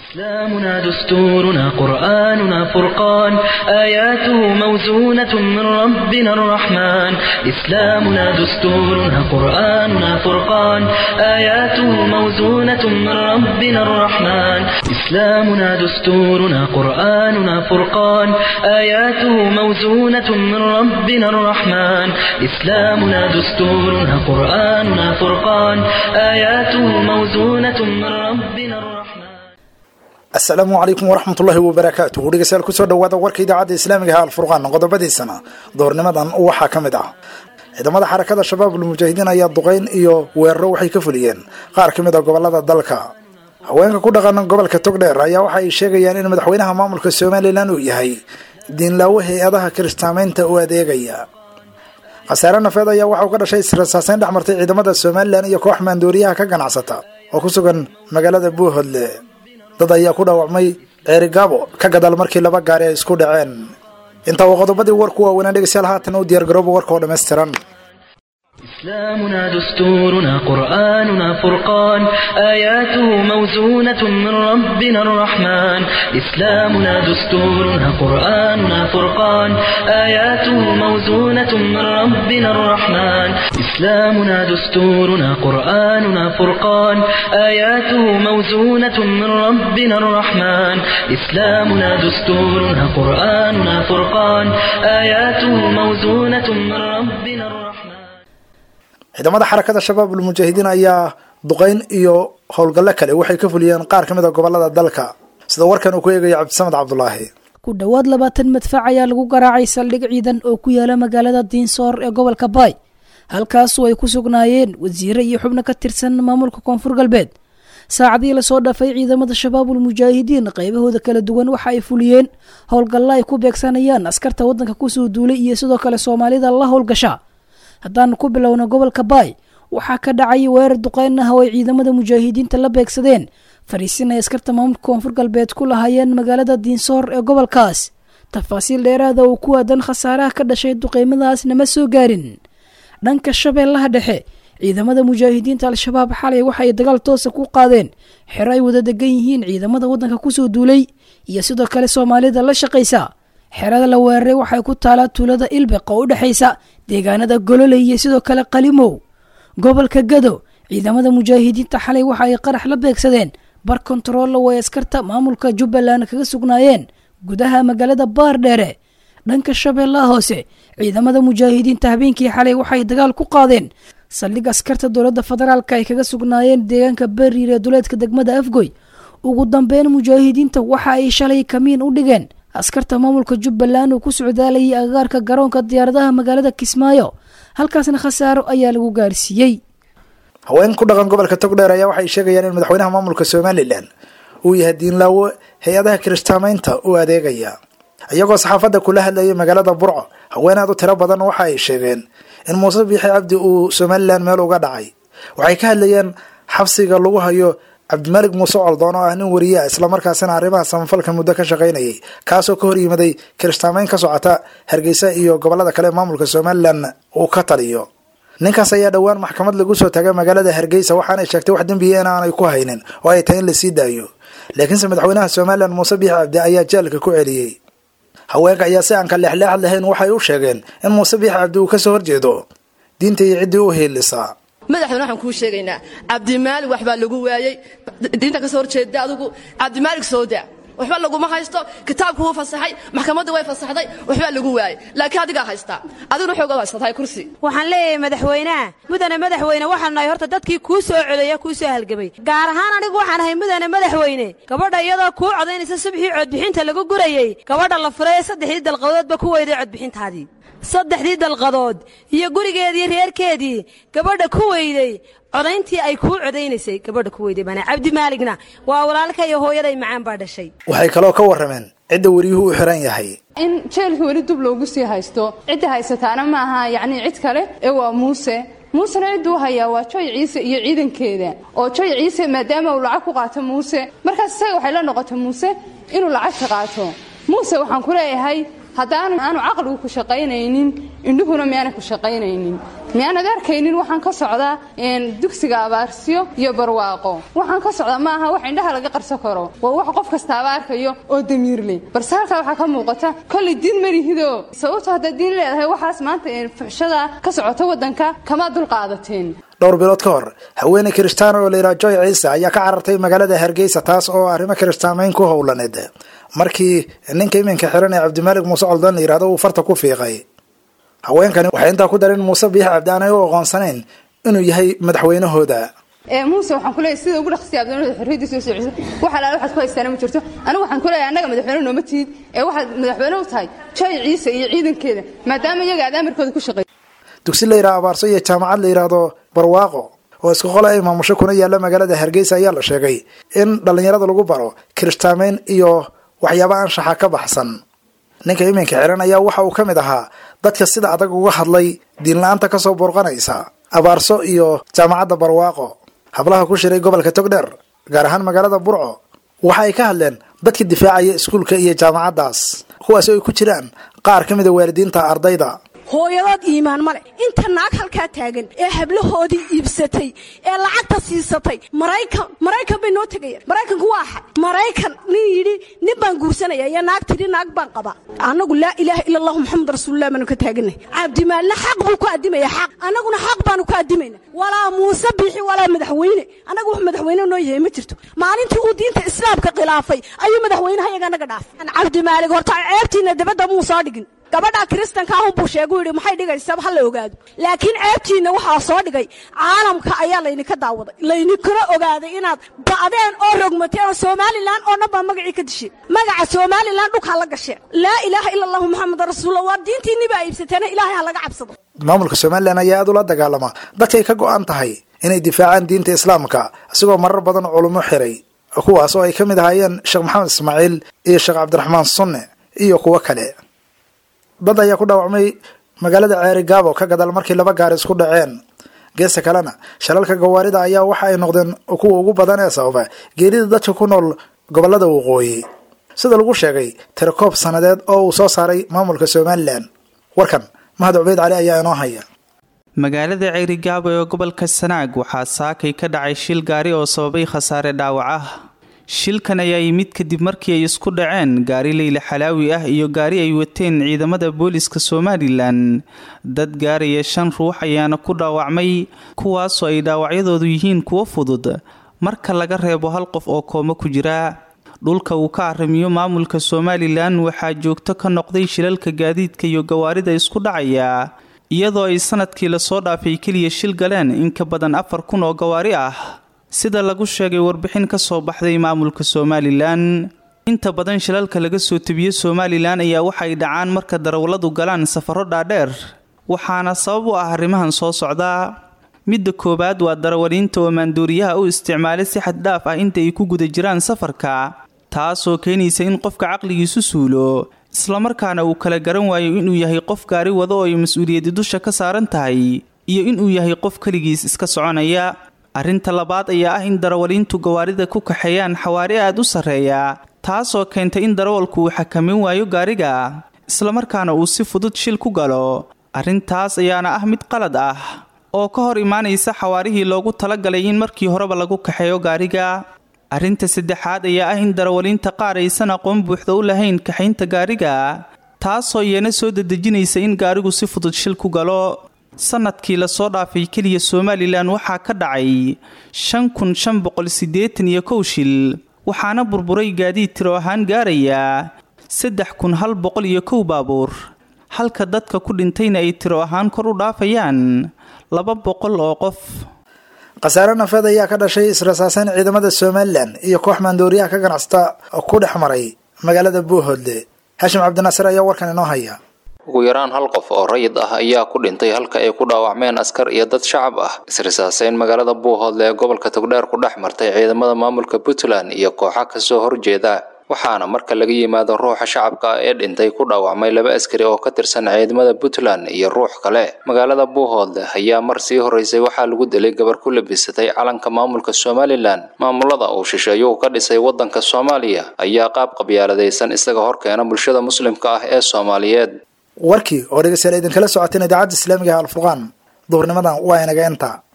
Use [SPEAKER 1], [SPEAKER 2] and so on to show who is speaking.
[SPEAKER 1] إسلامنا دستورنا قرآننا فرقان آياته موزونة من ربنا الرحمن إسلامنا دستورنا قرآننا فرقان آياته موزونة من ربنا الرحمن إسلامنا دستورنا قرآننا فرقان آياته موزونة من ربنا الرحمن إسلامنا دستورنا قرآننا فرقان آياته موزونة من ربنا الرحمن
[SPEAKER 2] asalaamu calaykum waraxmatullaahi wabarakaatu dhegeystayaal kusoo dhawaada warka idaacadda islaamiga ah alfurqaan qodobadiisana doornimadan waxaa ka mid ah ciidamada xarakada shabaabul mujaahidiin ayaa duqeyn iyo weeraro waxay ka fuliyeen qaar ka mid a gobolada dalka haweenka ku dhaqan gobolka togdheer ayaa waxa ay sheegayaan in madaxweynaha maamulka somalilan uu yahay diinlaawo hay-adaha kiristaamaynta u adeegaya khasaare nafeed ayaa waxauu ka dhashay israsaaseyn dhex martay ciidamada somalilan iyo koox maandooriyaha ka ganacsata oo ku sugan magaalada buuhodle dad ayaa ku dhaawacmay ceerigaabo ka gadaal markii laba gaari ay isku dhaceen intaa uu qodobadii warku waaweynaa dhegeystayaal haatan u diyaargarooba warka oo dhammaystiran
[SPEAKER 1] إسلامنا دستورنا قرآننا فرقان آياته موزونة من ربنا الرحمن إسلامنا دستورنا قرآننا فرقان آياته موزونة من ربنا الرحمن إسلامنا دستورنا قرآننا فرقان آياته موزونة من ربنا الرحمن إسلامنا دستورنا قرآننا فرقان آياته موزونة من ربنا الرحمن
[SPEAKER 2] ciidamada xarakada shabaabul mujaahidiin ayaa duqeyn iyo howlgallo kale waxay ka fuliyeen qaar ka mid a gobolada dalka sida warkan uu ku eegaya cabdisamed cabdulaahi
[SPEAKER 3] ku dhowaad labaatan madfac ayaa lagu garaacay saldhig ciidan oo ku yaala magaalada diinsoor ee gobolka baay halkaasu ay ku sugnaayeen wasiire iyo xubno ka tirsan maamulka koonfur galbeed saacadii lasoo dhafay ciidamada shabaabul mujaahidiin qaybahooda kala duwan waxa ay fuliyeen howlgallo ay ku beegsanayaan askarta waddanka kusoo duulay iyo sidoo kale soomaalida la howlgasha haddaan ku bilowna gobolka baay waxaa ka dhacay weerar duqeyn ah oo ay ciidamada mujaahidiinta la beegsadeen fariisin ay askarta maamulka koonfur galbeed ku lahaayeen magaalada diinsoor ee gobolkaas tafaasiil dheeraada oo ku aadan khasaaraha ka dhashay duqeymadaas nama soo gaarin dhanka shabeellaha dhexe ciidamada mujaahidiinta al-shabaab xalay waxa ay dagaal toosa ku qaadeen xero ay wada degan yihiin ciidamada waddanka kusoo duulay iyo sidoo kale soomaalida la shaqaysa xerada la weeraray waxay ku taalaa tuulada ilbeq oo u dhexaysa deegaanada gololey iyo sidoo kale qalimow gobolka gado ciidamada mujaahidiinta xalay waxa ay qarax la beegsadeen bar kontarolla way askarta maamulka jubbaland kaga sugnaayeen gudaha magaalada baardheere dhanka shabeellaha hoose ciidamada mujaahidiinta habeenkii xalay waxay dagaal ku qaadeen saldhig askarta dowladda federaalka ay kaga sugnaayeen deegaanka beriir ee duleedka degmada afgoy ugu dambeyn mujaahidiinta waxa ay shalay kamiin u dhigeen askarta maamulka jubbaland uu ku socdaalayay agagaarka garoonka diyaaradaha magaalada kismaayo halkaasna khasaaro ayaa lagu gaarsiiyey
[SPEAKER 2] haween ku dhaqan gobolka togdheer ayaa waxay sheegayaan in madaxweynaha maamulka somalilan uu yahay diinlaawo hay-adaha kiristaamaynta u adeegaya iyagoo saxaafadda kula hadlayay magaalada burco haween aad u tiro badan waxa ay sheegeen in muuse biixi cabdi uu somalilan meel uga dhacay waxay ka hadlayeen xabsiga lagu hayo cabdimaalig muuse coldoon oo ah nin wariye ah islamarkaasina arrimaha samafalka muddo ka shaqaynayay kaasoo ka hor yimaday kiristaamayn ka socota hargeysa iyo gobolada kale maamulka somalilan uu ka taliyo ninkaas ayaa dhowaan maxkamad lagu soo taagay magaalada hargeysa waxaanay sheegtay wax dembiya in aanay ku haynin oo ay tahay in lasii daayo laakiinse madaxweynaha somalilan muuse biixi cabdi ayaa jeelka ku celiyey haweenka ayaa si aan ka leexleexad lahayn waxay u sheegeen in muuse biixi cabdi uu kasoo horjeedo diinta iyo ciddii u hiilisaa
[SPEAKER 4] madaxweyne waxaan kuu sheegaynaa cabdimaalig waxbaa lagu waayey diinta ka soo horjeeda adugu cabdimaalig soo daa waxba laguma haysto kitaabku wuu fasaxay maxkamadda way fasaxday waxbaa lagu waayey laakiin adigaa haystaa adiguna xoogaad haysatahay kursi
[SPEAKER 5] waxaan leeyahay madaxweynaha mudane madaxweyne waxaan nahay horta dadkii kuu soo codeeya kuu soo halgamay gaar ahaan anigu waxaan ahay mudane madaxweyne gabadha iyadoo kuu codaynaysa subxii codbixinta lagu gurayey gabadha la furay saddexdii dalqadoodba ku weyday codbixintaadii saddexdii dalqadood iyo gurigeedii reerkeedii gabadha ku weyday codayntii ay kuu codaynaysay gabadha ku weyday bana cabdimaaligna waa walaalka iyo hooyaday macaan baa dhashay
[SPEAKER 2] waxay kaloo ka warrameen cidda wariyuhu u xiran yahay
[SPEAKER 6] in jeelka weli dub loogu sii haysto cidda haysataana ma aha yacnii cid kale ee waa muuse muusena cidduu hayaa waa joy ciise iyo ciidankeeda oo joy ciise maadaama uu lacag ku qaato muuse markaas isaga waxay la noqotay muuse inuu lacagta qaato muuse waxaan ku leeyahay haddaanu aanu caqligu ku shaqaynaynin indhuhuna miyaana ku shaqaynaynin miyaanad arkaynin waxaan ka socdaa dugsiga abaarsiyo iyo barwaaqo waxaan ka socdaa ma aha wax indhaha laga qarso karo waa wax qof kastaaba arkayo oo damiirleh balse halkaa waxaa ka muuqata kollay diin malihido sababto haddaad diin leedahay waxaas maanta fuxshada ka socota waddanka kama dulqaadateen
[SPEAKER 2] dhowr bilood ka hor haweeney kirishtaana oo layidhaha joy ciise ayaa ka carartay magaalada hargeysa taas oo arrimo kirishtaamayn ku howlaneed markii ninka iminka xiran ee cabdimaalig muuse coldoon la yidhahdo uu farta ku fiiqay haweenkani waxay intaa ku dareen muuse biix cabdi aanay u aqoonsanayn inuu yahay madaxweynahooda
[SPEAKER 6] muuse waxaan kuleeyahay sida ugu dhaqsiya abdoonada xorriyaddiisa soo socisa wax alaale waxaad ku haystaana ma jirto anigu waxaan kuleeyahay annaga madaxweyne nooma tihid ee waxaad madaxweyne u tahay joy ciise iyo ciidankeeda maadaama iyaga aad amarkooda ku shaqeey
[SPEAKER 2] dugsi la yidhaha abaarso iyo jaamacad la yidhaahdo barwaaqo oo isku qole ay maamusho kuna yaalla magaalada hargeysa ayaa la sheegay in dhallinyarada lagu baro kirishtaamayn iyo waxyaaba anshaxa ka baxsan ninka iminka xiran ayaa waxa uu ka mid ahaa dadka sida adag uga hadlay diinla-aanta kasoo burqanaysa abaarso iyo jaamacadda barwaaqo hablaha ku shiray gobolka togdheer gaar ahaan magaalada burco waxa ay ka hadleen dadka difaacaya iskuulka iyo jaamacaddaas kuwaasi ay ku jiraan qaar ka mida waalidiinta ardayda
[SPEAKER 7] hooyadood iimaan male inta naag halkaa taagan ee hablahoodii iibsatay ee lacagta siisatay maraykan maraykan bay noo tegayaan maraykanku waa axad maraykan nin yidhi nin baan guursanaya iyo naag tidhi naag baan qabaa annagu laa ilaaha ila allahu maxamed rasuululah baanu ka taaganay cabdimaalna xaq buu ku addimaya xaq annaguna xaq baanu ku addimayna walaa muuse biixi walaa madaxweyne annaga wax madaxweyne noo yahay ma jirto maalintii uu diinta islaamka khilaafay ayuu madaxweynaha iyaga naga dhaafay cabdimaalig horta ceebtiina dabadda muu soo dhigin gabadha kiristanka ahun buu sheegu yidhi maxay dhigaysaa ha la ogaado laakiin ceebtiinna waxaa soo dhigay caalamka ayaa laydinka daawaday laydinkuna ogaaday inaad ba'deen oo rogmateen oo somalilan oo dhan baa magacii ka dishay magaca somalilan dhulkaa la gasheen laa ilaaha ila allahu maxamed rasuullah waa diintiinni baa iibsateena ilaahay ha laga cabsado
[SPEAKER 2] maamulka somalilan ayaa aad ula dagaalama dadkay ka go-an tahay inay difaacaan diinta islaamka isagoo marar badan culummo xiray kuwaas oo ay ka mid ahaayeen sheekh maxamed ismaaciil iyo sheekh cabdiraxmaan sunne iyo kuwo kale dad ayaa ku dhaawacmay magaalada ceeri gaabo ka gadaal markii laba gaari isku dhaceen geesta kalena shalalka gawaarida ayaa waxa ay noqdeen kuwa ugu badan ee sababa geerida dadka ku nool gobolada waqooyi sida lagu sheegay tirakoob sannadeed oo uu soo saaray maamulka somalilan warkan mahad cubeyd cali ayaa inoo haya
[SPEAKER 8] magaalada ceerigaabo ee gobolka sanaag waxaa saakay ka dhacay shil gaari oo sababay khasaare dhaawac ah shilkan ayaa yimid kadib markii ay isku dhaceen gaari leyle xalaawi ah iyo gaari ay wateen ciidamada booliska somalilan dad gaaraya shan ruux ayaana ku dhaawacmay kuwaasoo ay dhaawacyadoodu yihiin kuwo fudud marka laga reebo hal qof oo koomo ku jira dhulka uu ka arrimiyo maamulka somalilan waxaa joogto ka noqday shilalka gaadiidka iyo gawaarida isku dhacaya iyadoo ay sanadkii lasoo dhaafay keliya shil galeen in ka badan afar kun oo gawaari ah sida lagu sheegay warbixin ka soo baxday maamulka somalilan inta badan shilalka laga soo tebiyo somalilan ayaa waxay dhacaan marka darawalladu galaan safaro dhaadheer waxaana sabab u ah arrimahan soo socda midda koowaad waa darawaliinta oo maanduuriyaha u isticmaalay si xad dhaaf ah inta ay ku guda jiraan safarka taasoo keenaysa in qofka caqligiisu suulo islamarkaana uu kala garan waayo inuu yahay qof gaari wado oo ay mas-uuliyaddi dusha ka saaran tahay iyo inuu yahay qof keligiis iska soconaya arrinta labaad ayaa ah in darawaliintu gawaarida ku kaxeeyaan xawaari aad u sarreeya taasoo keentay in darawalku uu xakamin waayo gaariga islamarkaana uu si fudud shil ku galo arrintaas ayaana ah mid qalad ah oo ka hor imaanaysa xawaarihii loogu talagalay in markii horeba lagu kaxeeyo gaariga arrinta saddexaad ayaa ah in darawaliinta qaar aysan aqoon buuxda u lahayn kaxaynta gaariga taasoo iyana soo dedejinaysa in gaarigu si fudud shil ku galo sanadkii lasoo dhaafay keliya somalilan waxaa ka dhacay shan kun shan boqol siddeetan iyo kow shil waxaana burburay gaadiid tiro ahaan gaaraya saddex kun hal boqol iyo kow baabuur halka dadka ku dhintayna ay tiro ahaan kor u dhaafayaan laba boqol oo qof
[SPEAKER 2] khasaare nafeed ayaa ka dhashay israsaaseyn ciidamada somalilan iyo koox maandooriyaha ka ganacsata ku dhex maray magaalada buuhoodle xashim cabdinaasir ayaa warkan inoo haya
[SPEAKER 9] ugu yaraan hal qof oo rayid ah ayaa ku dhintay halka ay ku dhaawacmeen askar iyo dad shacab ah israsaaseyn magaalada buuhoodle ee gobolka togdheer ku dhex martay ciidamada maamulka puntland iyo kooxa kasoo horjeeda waxaana marka laga yimaado ruuxa shacabka ah ee dhintay ku dhaawacmay laba askari oo ka tirsan ciidamada puntland iyo ruux kale magaalada buuhoodle ayaa mar sii horeysay waxaa lagu dilay gabar ku labisatay calanka maamulka somalilan maamulada uu shisheeyuhu ka dhisay wadanka soomaaliya ayaa qaab qabyaaladaysan isaga horkeena bulshada muslimka ah ee soomaaliyeed
[SPEAKER 2] warkii oo dhegeystayaal idinkala socoteen idaacadda islaamiga ah alfurqaan duhurnimadan waa inaga inta